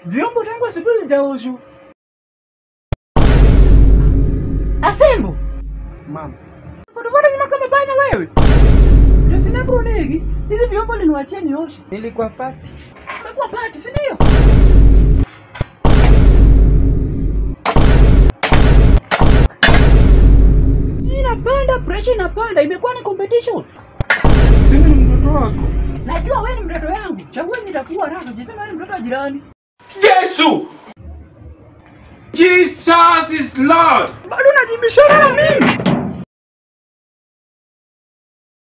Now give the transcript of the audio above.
Vyombo tangu asubuhi zijaoshwa. Asembo. Mama. Fotofoto nyuma kama banya wewe. Ndio bronegi. Hizi vyombo liniwachie nioshe. Nilikuwa pati. Umekuwa pati, si ndio? Inapanda, pressure inapanda, imekuwa ni competition. Si ni mtoto wako? Najua wewe ni mtoto yangu. Chagua nitakuwa raha, jisema wewe ni mtoto wa jirani. Jesu! Jesus is Lord! Bado unajibishana na mimi.